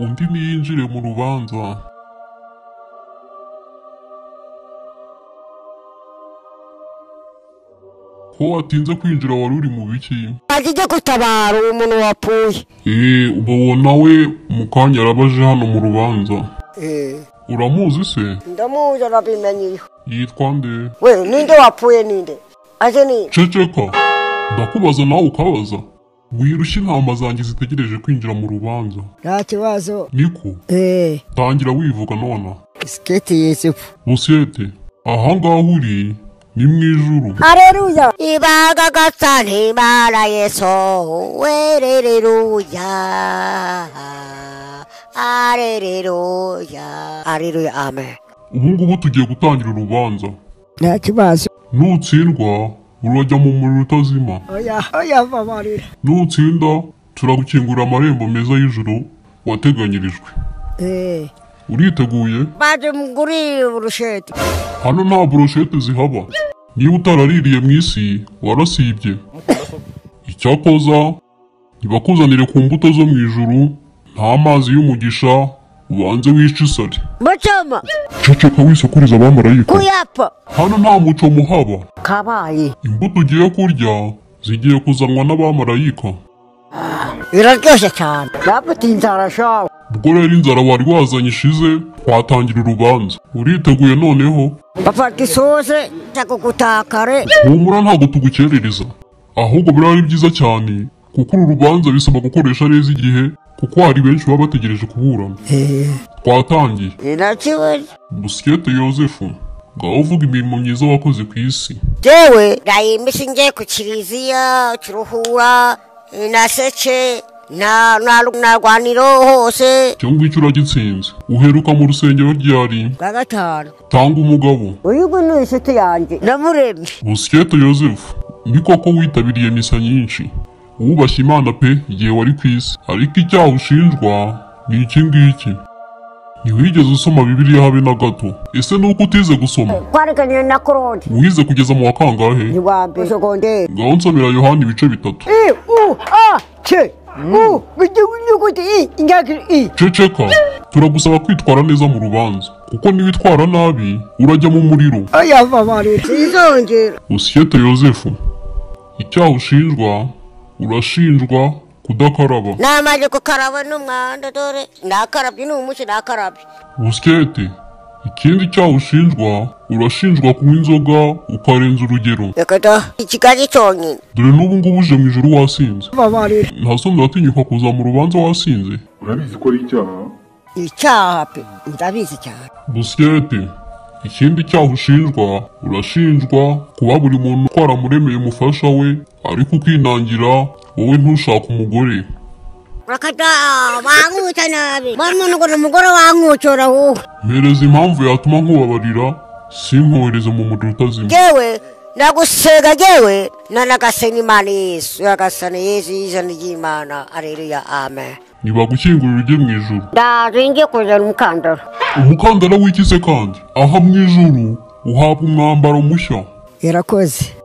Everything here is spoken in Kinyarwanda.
undi ntiyinjire mu rubanza ko watinze kwinjira wari uri mu biki ajye gutabara uwo muntu wapfuye eee ubu nawe mu kanya arabaje hano mu rubanza uramuzi se ndamuzi arabimenye yitwa nde we ninde wapfuye ninde aje ni ceceka ndakubaza nawe ukabaza wirushye intama zanjye zitegereje kwinjira mu rubanza nta kibazo niko eee tangira wivuga nonaha siketi yisifu rusiyete ahangaha uri ni mu ijuru Aleluya. Ibaga gatsan himala yeso. Aleluya. Aleluya. Aleluya. Amen. ubu ngubu tugiye gutangira urubanza nta kibazo nutsindwa urajya mu muriro utazima oya oya babarira nutsinda turagukingurira amarembo meza y'ijuru wateganyirijwe eee uriteguye Baje muguri urusheti. hano nta buroshete zihaba niba utaraririye mu isi warasibye icyakoza ntibakuzanire ku mbuto zo mu ijuru nta mazi y'umugisha ubanze wice isari Muchoma. ceceka wisakuriza abamarayika Kuyapa. hano nta muco muhaba Kabayi. imbuto ugiye kurya zigiye kuzanwa n'abamarayika Biraryoshye cyane. Yapati inzara shawe. ubwo rero inzara wari wazanye ishize watangira urubanza uriteguye noneho Bafata isoze ndakugutakare. humura ntabwo tugukerereza ahubwo biraba ari byiza cyane kuko uru rubanza bisaba gukoresha neza igihe kuko hari benshi baba bategereje kuburana twatangiye Inakiwe. busikete yozefu ngaho uvuga imirimo myiza wakoze ku isi Jewe ndayimisha ngiye ku kiliziya kiruhura inaseke na na narwaniro hose icyo ngicyo uragitsinze uheruka mu rusengero ryari bwa gatanu tanga umugabo uyu nguyu ni inshuti yanjye namuremye busikete yozefu ni koko witabiriye misa nyinshi wubashye imana pe igihe wari ku isi ariko icyaha ushinjwa ni iki ngiki ntiwigeze usoma bibiliya habe na gato ese ni uko utize gusoma twareganiye na koroni wize kugeza mu wa kangahe ni wa mbere segonderi ngaho nsomera yohani ibice bitatu i u a c u igihugu inyuguti i ingagi i ceceka turagusaba kwitwara neza mu rubanza kuko niwitwara nabi urajya mu muriro oya babarira izongera usiyete yozefu icyaha ushinjwa urashinjwa kudakaraba namaze gukaraba n'umwanda dore nakarabye n'umushi nakarabye busiyete ikindi cyaha ushinjwa urashinjwa kunywa inzoga ukarenza urugero reka da ikigali cyonyine dore n'ubu ngubu uje mu ijoro wasinze babarira ntasonza uratinyuka kuza mu rubanza wasinze urabizi ko ari icyaha icyaha pe ndabizi cyane busiyete ikindi cyaha ushinjwa urashinjwa kuba buri muntu twaramuremeye umufasha we ariko ukinangira wowe ntushake umugore reka da wankutse nabi mbona umuntu ngo ni umugore wankucyora wowe mpereza impamvu yatuma nkubabarira simwohereze mu muriro utazima jewe ndagusega jewe nanagasenga imana yesu yagasana yesu y'ijana ry'imana areruya amen ntibagukingurira ujye mu ijuru ndazingiye kuzana umukandara umukandara w'ikize kandi aha mu ijuru uhabwa umwambaro mushya irakoze